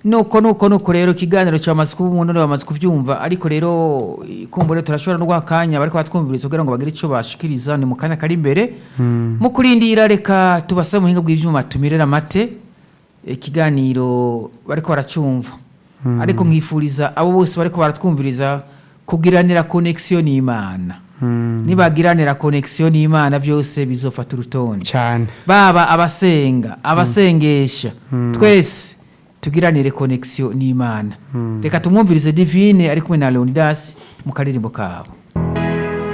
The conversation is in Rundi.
nuko nuko nuko rero ikiganiro cyamaze kuba umuntu bamaze kubyumva ariko rero eh, kumbure turashobora no guha akanya bariko batwumviriza kugira ngo bagire icyo bashikiriza ni mu kanya kari imbere mu kurindira reka tubasabe muhinga bw'ibyuma tumirera amate ikiganiro bariko baracumva ariko nkifuriza abo bose bariko baratwumviriza kugiranira connexion n'Imana nibagiranira connexion n'Imana byose bizofata urutonde cyane baba abasenga abasengesha twese tugiranire connexion n'Imana reka tumwumvirize divine ari kumwe na Leonidas mu karirimbo kabo